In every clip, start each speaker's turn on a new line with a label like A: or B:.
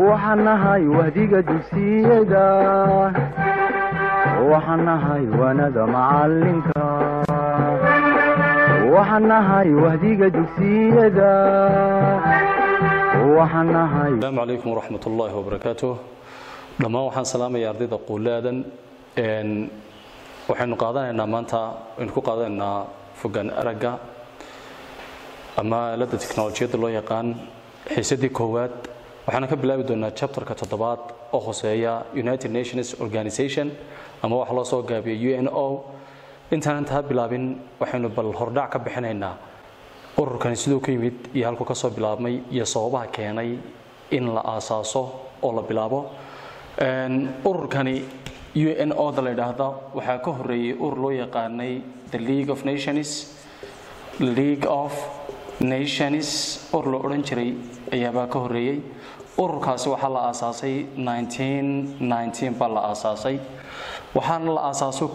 A: waxaan nahay wahdiga dugsiyada waxaan nahay wanada macalinka waxaan nahay wahdiga dugsiyada waxaan nahay
B: asalaamu calaykum waraxmat ullaahi wabarakaatu dhammaan waxaan salaamaya ardayda quulaadan waxaynu qaadanaynaa maanta waynu ku qaadanaynaa fogaan aragga ama aaladda teknolojiyadda loo yaqaan xiisadii koowaad waxaana ka bilaabi doonaa chapterka toddobaad oo hoseeya united nations organization ama waxa loo soo gaabiya u n o intaan intaa bilaabin waxaynu bal hordhac ka bixinaynaa ururkani siduu ka yimid iyo halkuu ka soo bilaabmay iyo sababaha keenay in la aasaaso oo la bilaabo ururkani u n o da la yidhaahda waxaa ka horeeyey urur loo yaqaanay the league of nations league of nations urur la odhan jiray ayaabaa ka horeeyey ururkaasi waxaa la aasaasay baa la aasaasay waxaana la aasaaso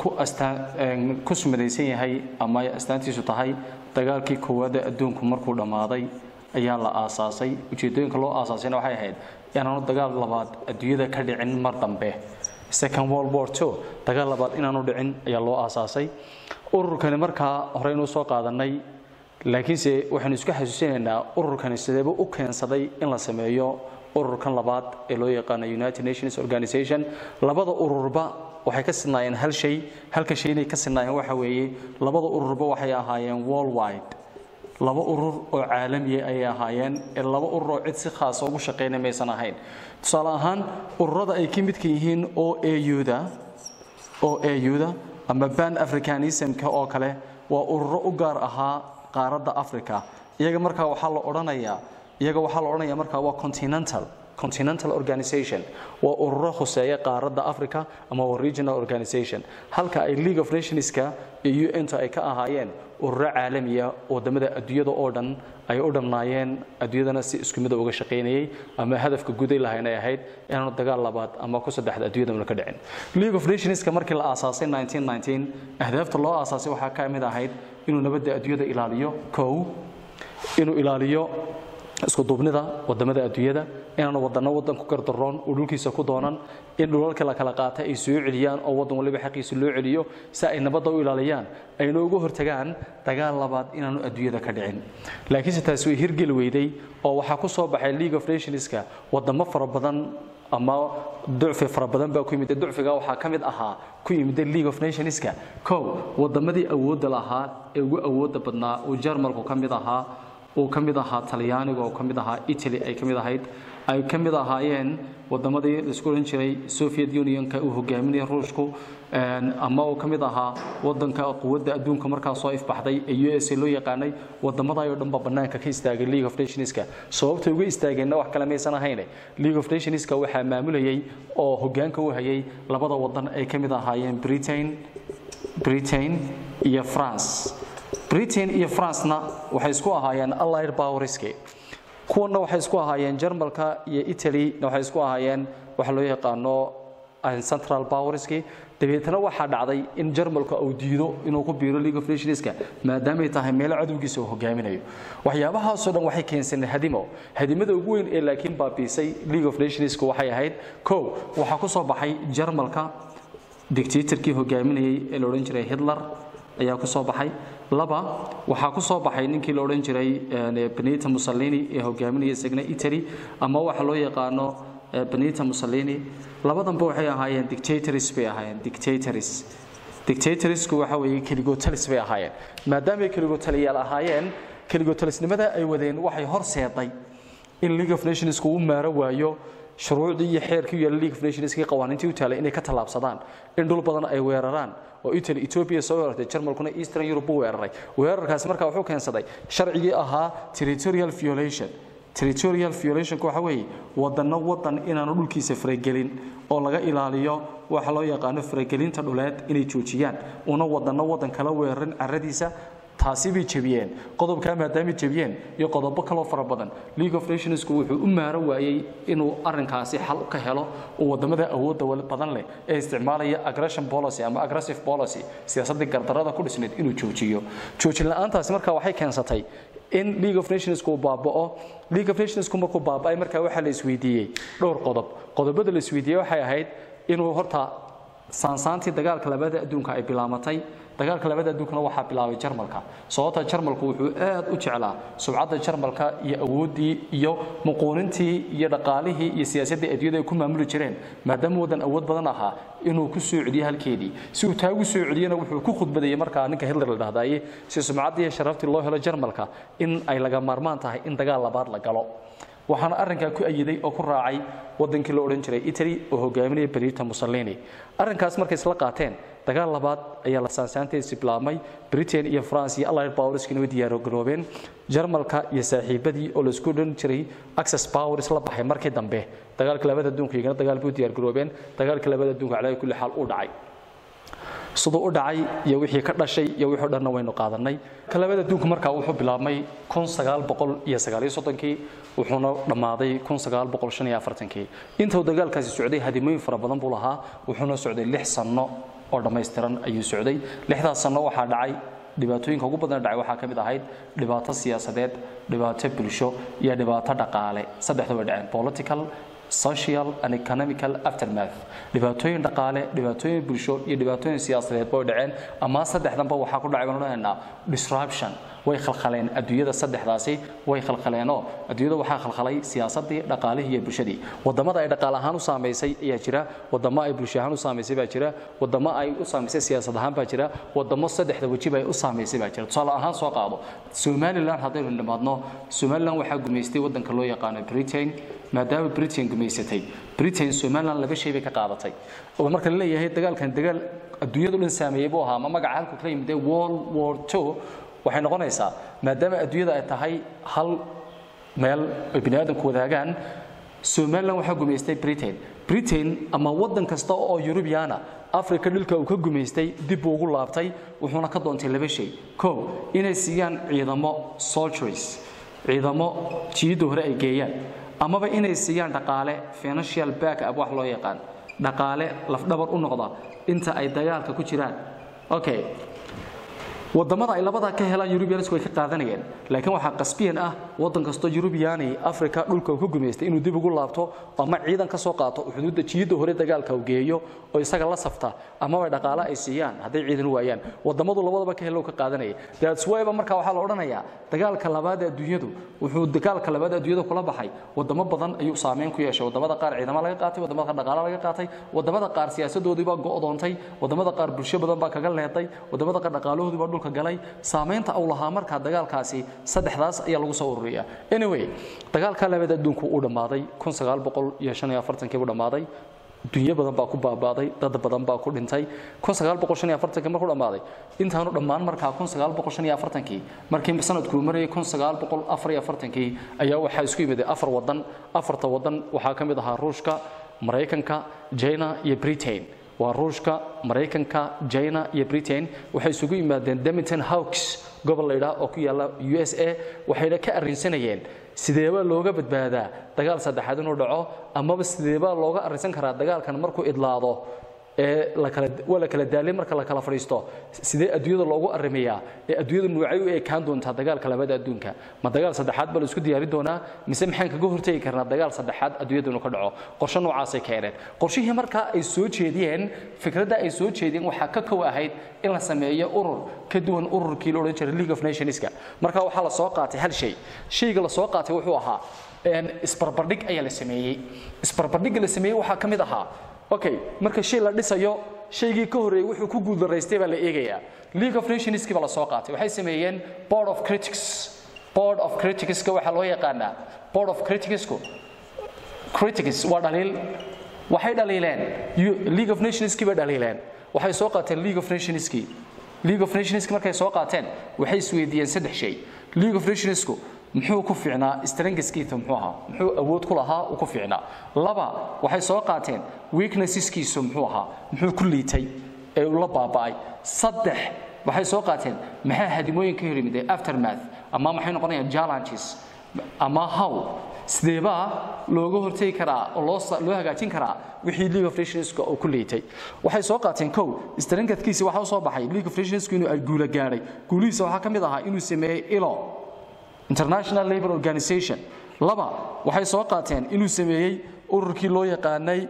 B: ku sumadaysan yahay ama astaantiisu tahay dagaalkii koowaad ee adduunku markuu dhammaaday ayaa la aasaasay ujeedooyinka loo aasaasayna waxay ahayd inaanu dagaal labaad adduunyada ka dhicin mar dambe second world war two dagaal labaad inaanu dhicin ayaa loo aasaasay ururkani markaa horeynu soo qaadanay laakiinse waxaynu isku xasuusinaynaa ururkani sideeba u keensaday in la sameeyo ururkan labaad ee loo yaqaano united nations organization labada ururba waxay ka sidnaayeen hal shay halka shay inay ka sidnaayeen waxa weeye labada ururba waxay ahaayeen worldwide laba urur oo caalamiya ayay ahaayeen ee laba urur oo cid si khaasa ugu shaqaynay maysan ahayn tusaale ahaan ururada ay ka midka yihiin o auda o auda ama ban africanismka oo kale waa ururo u gaar ahaa qaaradda africa iyaga markaa waxaa la odhanayaa iyaga waxaa la odhanaya markaa waa continental continental organization waa ururo khuseeya qaaradda africa ama waa regional organization halka ay league of nationska iyo un-ta ay ka ahaayeen ururo caalamiya wadamada adduunyada oo dhan ay u dhamnaayeen adduunyadana si isku mida uga shaqaynayay ama hadafka guday lahayn ay ahayd inaanu dagaal labaad ama ku saddexda adduunyadana ka dhicin league of nationska markii la aasaasay ahdaafta loo aasaasay waxaa ka mid ahayd inuu nabadda adduunyada ilaaliyo kow inuu ilaaliyo isku duubnida wadamada adduunyada inaanu wadano wadan ku gardaroon uu dhulkiisa ku doonan in dhulalka la kala qaata ay soo celiyaan oo wadan waliba xaqiisa loo celiyo si ay nabadda u ilaaliyaan ayna uga hortagaan dagaal labaad inaanu adduunyada ka dhicin laakiinse taasi way hirgeli weyday oo waxaa ku soo baxay league of nationska wadamo fara badan ama ducfi fara badan baa ku yimid ducfiga waxaa ka mid ahaa ku yimid league of nationska kow wadamadii awoodda lahaa ee ugu awoodda badnaa uu jarmalku ka mid ahaa uu ka mid ahaa talyaaniga oo ka mid ahaa italy ay ka mid ahayd ay ka mid ahaayeen wadamadii laisku odhan jiray soviet unionka uu hogaaminaya ruushku ama uu ka mid ahaa wadanka quwadda adduunka markaa soo ifbaxday ee u s a loo yaqaanay wadamadaayoo dhan baa bannaanka ka istaagay league of nationska sababtay uga istaageenna wax kale maysan ahayne league of nationska waxaa maamulayay oo hogaanka u hayay labada wadan ay ka mid ahaayeen britain britain iyo france britain iyo francena waxay isku ahaayeen allied powerski kuwana waxay isku ahaayeen jarmalka iyo italyna waxay isku ahaayeen waxa loo yaqaano central powerski dabeetana waxaa dhacday in jarmalka uu diido inuu ku biiro league of nationska maadaamay tahay meelo cadowgiisa uu hogaaminayo waxyaabahaasoo dhan waxay keensaneen hadimo hadimada ugu weyn ee laakiin baabiisay league of nationska waxay ahayd kow waxaa ku soo baxay jarmalka dictatorkii hogaaminayay ee la odhan jiray hitler ayaa ku soo baxay laba waxaa ku soo baxay ninkii la odhan jiray benita mussolini ee hogaaminaya isagna italy ama waxa loo yaqaano benita mussolini labadanba waxay ahaayeen dictatories bay ahaayeen dictatories dictatorsku waxa weeye keligotalis bay ahaayeen maadaamay keligotaliyaal ahaayeen keligotalisnimada ay wadeen waxay horseeday in league of nations uu maaro waayo shuruucdii iyo xeerkii u yaala league of nationskii qawaaniintii u taalay inay ka tallaabsadaan in dhul badan ay weeraraan oo italy ethiopia soo weerartay jarmalkuna eastern europe u weeraray weerarkaasi markaa wuxuu keensaday sharcigii ahaa territorial violation territorial violationku waxa weeye wadano wadan inaanu dhulkiisa faragelin oo laga ilaaliyo waxa loo yaqaano faragelinta dhuleed inay joojiyaan una wadano wadan kala weerarin caradiisa taasi bay jebiyeen qodobkaa maadaamay jebiyeen iyo qodobo kaloo fara badan league of nationsku wuxuu u maaro waayey inuu arrinkaasi xal ka helo oo wadamada awoodda badan leh ee isticmaalaya aggression policy ama aggressive policy siyaasaddii gardarrada ku dhisneed inuu joojiyo joojin la-aantaasi markaa waxay keensatay in league of nationsku uu baaba'o league of nationsku markuu baaba'ay markaa waxaa la isweydiiyey dhowr qodob qodobada la isweydiiyey waxay ahayd inuu horta saansaantii dagaalka labada adduunka ay bilaamatay dagaalka labada adduunkana waxaa bilaabay jarmalka sababta jarmalku wuxuu aad u jeclaa subcadda jarmalka iyo awooddii iyo muquunintii iyo dhaqaalihii iyo siyaasaddii adduunyada ay ku maamuli jireen maadaama waddan awood badan ahaa inuu ku soo celiyo halkeedii si uu taa ugu soo celiyana wuxuu ku khudbadayey markaa ninka hitler la dhahdaye si sumcaddii iyo sharaftii loo helo jarmalka in ay laga maarmaan tahay in dagaal labaad la galo waxaana arrinkaa ku ayiday oo ku raacay wadankii la odhan jiray italy oo hogaaminaya benito mussolini arrinkaas markay isla qaateen dagaal labaad ayaa la saansaanteesi bilaabmay britain iyo france iyo allied powerskina way diyaargaroobeen jarmalka iyo saaxiibadii oo laisku odhan jiray access powers la baxay markii dambe dagaalka labada adduunka iyagana dagaal bay u diyaargaroobeen dagaalka labada adduunka calaa kulli xaal u dhacay siduu u dhacay iyo wixii ka dhashay iyo wixii o dhanna waynu qaadanay kalabada adduunku markaa wuxuu bilaabmay kun sagaal boqol iyo sagaaliyo soddonkii wuxuuna dhammaaday kun sagaal boqol shan iyo afartankii intuu dagaalkaasi socday hadimooyin fara badan buu lahaa wuxuuna socday lix sanno oo dhammaystiran ayuu socday lixdaas sanno waxaa dhacay dhibaatooyinka ugu badan dhacay waxaa ka mid ahayd dhibaato siyaasadeed dhibaato bulsho iyo dhibaato dhaqaale saddexda way dhaceen political social and economical aftermath dhibaatooyin dhaqaale dhibaatooyin bulsho iyo dhibaatooyin siyaasadeed bay dhaceen ama saddexdanba waxaa ku dhacay baan odhanaynaa disruption way khalkhaleen adduunyada saddexdaasi way khalkhaleenoo adduunyada waxaa khalkhalay siyaasadii dhaqaalihii iyo bulshadii wadamada ay dhaqaale ahaan u saamaysay ayaa jira wadamo ay bulsho ahaan u saamaysay baa jira wadamo ay u saamaysay siyaasad ahaan baa jira wadamo saddexda wejiba ay u saamaysay baa jira tusaale ahaan soo qaado somaliland haddaynu nimaadno somaliland waxaa gumaystay wadanka loo yaqaano britain maadaama britain gumaysatay britain somaliland laba shay bay ka qaadatay oo marka la leeyahay dagaalkan dagaal adduunyadu dhan saameeyey buu ahaa ama magaca halku kala yimidee world war two waxay noqonaysaa maadaama adduunyada ay tahay hal meel ay bini aadamku wadaagaan somaliland waxaa gumaystay britain britain ama waddan kasta oo yurubiyaana africa dhulka uu ka gumaystay dib buu ugu laabtay wuxuuna ka doontay laba shay kow inay siiyaan ciidamo soldiers ciidamo jiidda hore ay geeyaan amaba inay siiyaan dhaqaale financial back up wax loo yaqaan dhaqaale lafdhabar u noqda inta ay dagaalka ku jiraan okay wadamada ay labadaa ka helaan yurubiyansku way ka qaadanayeen laakiin waxaa qasbiyan ah waddan kastoo yurubiyaani africa dhulka uu ka gumaystay inuu dib ugu laabto ama ciidan ka soo qaato xuduudda jiidda hore dagaalka uu geeyo oo isaga la safta amaba dhaqaale ay siiyaan hadday ciidan u waayaan wadamadu labadaba ka helo ka qaadanaya that's why ba markaa waxaa la odhanayaa dagaalka labaad ee adduunyadu wuxuu dagaalka labaad ee adduunyada kula baxay wadamo badan ayuu saameyn ku yeeshay wadamada qaar ciidamo laga qaatay wadamada qaar dhaqaale laga qaatay wadamada qaar siyaasadoodii baa go'doontay wadamada qaar bulsho badan baa kaga leeday wadamada qaar dhaqaalahoodii baa dhulka galay saameynta uu lahaa markaa dagaalkaasi saddexdaas ayaa lagu soo ururiyaa anyway dagaalka labaad adduunku uu dhammaaday kun sagaal boqol iyo shan iyo afartankii buu dhammaaday dunyo badan baa ku baabaaday dad badan baa ku dhintay kun sagaal boqol shan iyo afartankii markuu dhammaaday intaanu dhammaan markaa kun sagaal boqol shan iyo afartankii markii sanadkuu marayay kun sagaal boqol afar iyo afartankii ayaa waxaa isku yimid afar wadan afarta wadan waxaa ka mid ahaa ruushka maraykanka china iyo britain waa ruushka maraykanka china iyo britain waxay isugu yimaadeen demington hawks gobol la yidhaah oo ku yaalla u s a waxayna ka arrinsanayeen sideebaa looga badbaadaa dagaal saddexaad inuu dhaco amaba sideebaa looga arrinsan karaa dagaalkan markuu idlaado ee lakala waa la kala daalay marka la kala fadhiisto sidee adduunyada loogu arrimayaa ee adduunyada nuucay u ekaan doontaa dagaalka labada adduunka ma dagaal saddexaad baa la isku diyaari doonaa mise maxaan kaga hortegi karnaa dagaal saddexaad adduunyada inuu ka dhaco qorshe noocaasay keeneen qorshihii markaa ay soo jeediyeen fikradda ay soo jeediyeen waxaa ka kow ahayd in la sameeyo urur ka duwan ururkii la odhan jiray league of nationska marka waxaa la soo qaatay hal shay shayga la soo qaatay wuxuu ahaa isbarbardhig ayaa la sameeyey isbarbardhigga la sameeyey waxaa ka mid ahaa okay marka shay la dhisayo shaygii ka horreeyey wuxuu ku guuldaraystay baa la eegayaa league of nationskii baa la soo qaatay waxay sameeyeen board of critics board of criticska waxaa loo yaqaanaa board of criticsku critics waa dhaliil waxay dhaliileen league of nationskii bay dhaliileen waxay soo qaateen league of nationskii league of nationski markay soo qaateen waxay isweydiiyeen saddex shay league of nationsku muxuu ku fiicnaa strangiskiisa muxuu ahaa muxuu awood ku lahaa uu ku fiicnaa laba waxay soo qaateen weaknesseskiisu muxuu ahaa muxuu ku liitay ee uu la baaba'ay saddex
C: waxay soo qaateen maxaa hadimooyinka hor yimid aftermath ama maxay noqonayaan challenges ama how sideebaa looga hortegi karaa oo loo sa- loo hagaajin karaa wixii league of nationska uu ku liitay waxay soo qaateen kow strengthkiisi waxaa u soo baxay league of nationska inuu ay guula gaadhay guulihiisa waxaa ka mid ahaa inuu sameeyey ilo international labor organization laba waxay soo qaateen inuu sameeyey ururkii loo yaqaanay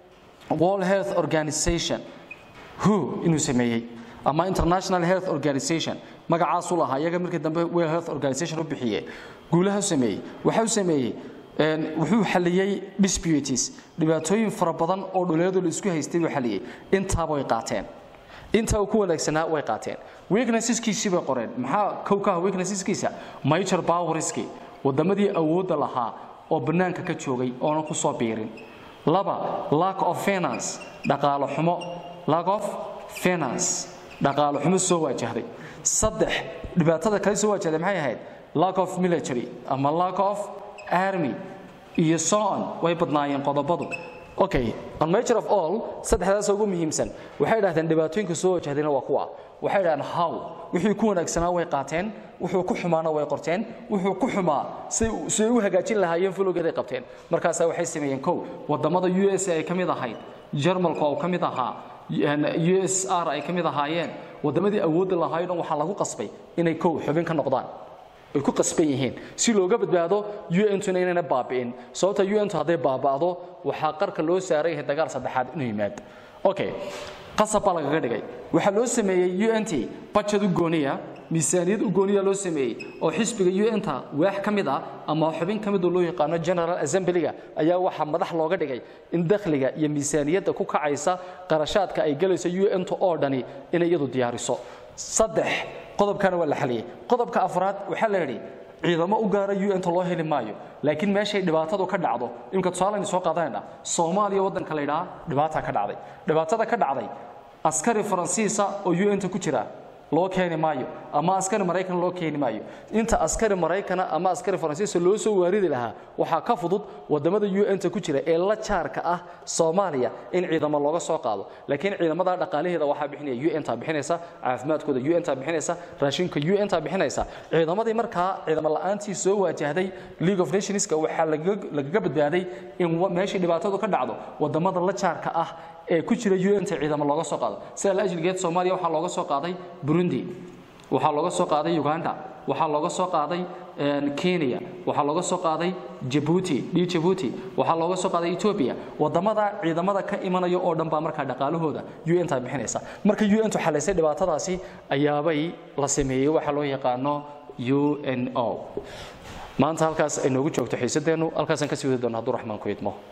C: world health organization who inuu sameeyey ama international health organization magacaasuu lahaa iyaga markii dambe world health organization u bixiye guulaha u sameeyey waxa uu sameeyey een, wuxuu xaliyey disputes dhibaatooyin fara badan oo dhuleedu la isku haystay buu xaliyey intaaba way qaateen inta uu ku wanaagsanaa way qaateen weaknesseskiisii bay qoreen maxaa kow ka ah weaknesseskiisa major powerski wadamadii awoodda lahaa oo bannaanka ka joogay oonan ku soo biirin laba lack of finance dhaqaalo xumo lack of finance dhaqaalo xumo soo waajahday saddex dhibaatada kale soo waajahday maxay ahayd lack of military ama lack of army iyo so on way badnaayeen qodobadu okay on major of all saddexdaas ugu muhiimsan waxay dhahdeen dhibaatooyinka soo wajahdayna waa kuwa waxay dhahdeen how wixii ku wanaagsanaa way qaateen wuxuu ku xumaana way qorteen wuxuu ku xumaa say say u hagaajin lahaayeen fulogeeday qabteen markaasaa waxay sameeyeen kow wadamada u s ay ka mid ahayd jarmalka oo ka mid ahaa u s r ay ka mid ahaayeen wadamadii awoodda lahaayoo dhan waxaa lagu qasbay inay kow xubin ka noqdaan ay ku qasban yihiin si looga badbaado un-tuna inayna baabi'in sababta un-tu hadday baaba'do waxaa qarka loo saaran yahay dagaal saddexaad inuu yimaado okay qasab baa lagaga dhigay waxaa loo sameeyey unt bajad u gooniya miisaaniyad u gooniya loo sameeyey oo xisbiga un-ta waax ka mid ah ama xubin ka mid oo loo yaqaano general assemblyga ayaa waxaa madax looga dhigay in dakhliga iyo miisaaniyadda ku kacaysa qarashaadka ay galayso un-ta oo dhani inay iyadu diyaariso saddex qodobkana waa la xaliyey qodobka afraad waxaa la yidhi ciidamo u gaara un-ta loo heli maayo laakiin meeshay dhibaatadu ka dhacdo imka tusaalaynu soo qaadanayna soomaaliya waddanka la yidhaha dhibaata ka dhacday dhibaatada ka dhacday askari faransiisa oo un-ta ku jira loo keeni maayo ama askari maraykan loo keeni maayo inta askari maraykana ama askari faransiisa loo soo waaridi lahaa waxaa ka fudud wadamada un-ta ku jira ee la jaarka ah soomaaliya in ciidamo looga soo qaado laakiin ciidamada dhaqaalaheeda waxaa bixinaya un-ta bixinaysa caafimaadkooda un-ta bixinaysa raashinka un-ta bixinaysa ciidamadii markaa ciidamo la-aantii soo waajahday league of nationska waxaa lagaga lagaga badbaaday in wa- meeshii dhibaatadu ka dhacdo wadamada la jaarka ah ee ku jira un-ta ciidamo looga soo qaado sida la ajligeed soomaaliya waxaa looga soo qaaday burundi waxaa looga soo qaaday uganda waxaa looga soo qaaday een, kenya waxaa looga soo qaaday jabuuti d jabuuti waxaa looga soo qaaday ethiopia wadamada ciidamada ka imanaya oo dhan baa markaa dhaqaalahooda un-ta bixinaysa marka un-tu xalaysay dhibaatadaasi ayaabay la sameeyey waxaa loo yaqaano u n o maanta halkaas ay noogu joogto xiisadeennu halkaasaan kasii wadi doona hadduu raxmaan ku idmo